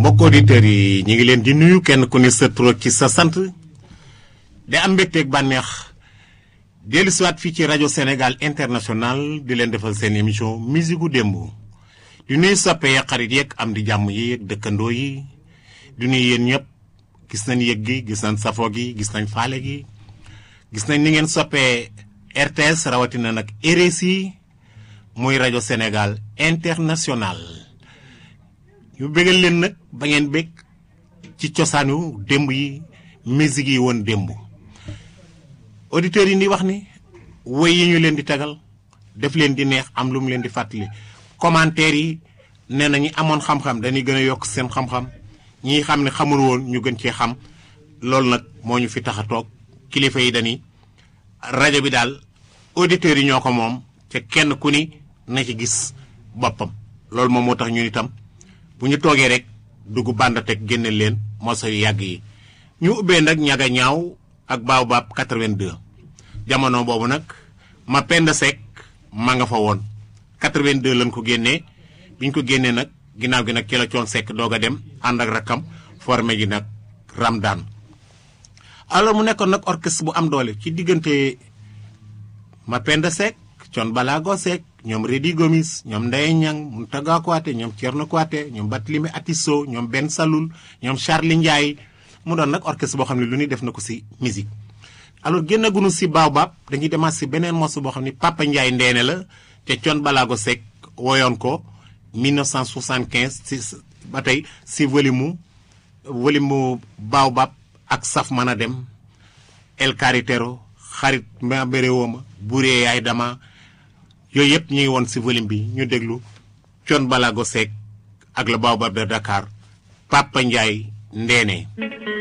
mbokk auditeurs yi ñu ngi leen di nuyu kenn ku ne sa tur ci sa sant di am mbégteeg bànneex dellu siwaat fii ci rajo Sénégal international di leen defal seen émission musique gu démb di nuyu soppe ya xarit yeeg am di jàmm yi yeeg dëkkandoo yi di nuyu yéen ñëpp gis nañ yëg gi gis nañ safo gi gis nañ faale gi gis nañ ni ngeen soppee RTS rawatina nag RSI muy rajo Sénégal international ñu bégal leen nag ba ngeen bég ci cosaanu démb yi musique yi woon démb auditeurs yi di wax ni woy yi ñu leen di tegal def leen di neex am lu mu leen di fàttali commentaires yi nee na ñi amoon xam-xam dañuy gën a yokk seen xam-xam ñi xam ne xamul woon ñu gën cee xam loolu nag moo ñu fi tax a toog kilifa yi dañuy rajo bi daal auditeurs yi ñoo ko moom te kenn ku ni na ci gis boppam loolu moom moo tax ñun itam bu ñu toogee rek dugg bàndateg génne leen moso yu yàgg yi ñu ubbee nag ñaga ñaaw ak Baobab 82 jamono boobu nag ma pend sek ma nga fa woon 82 lañ ko génnee bi ñu ko génnee nag ginnaaw gi nag ci la coon sekk doog a dem ànd ak rakkam formé ji nag Ramdan alors mu nekkoon nag orchestre bu am doole ci diggante ma pend sek coon balaago sek ñoom Rédi Gomis ñoom Ndeye Niang Mountaga Kouaté ñoom Thierno Kouaté ñoom Barthélémy Atisso ñoom Ben Saloul ñoom Charlie Ndiaye mu doon nag orchestre boo xam ne lu ñuy def na ko si musique alors génnagunu si Baobab dañuy demaat si beneen morceau boo xam ne Papa Ndiaye ndeene la te Thione Ballago Seck woyoon ko 1975 si ba tey si volume mu volume mu Baobab ak saf mën a dem El Caritero xarit ma béré wooma buree yaay dama yooyu yëpp ñu ngi woon si volume bi ñu déglu Thione Ballago Seck ak le Baobab de Dakar Papa Ndiaye ndeene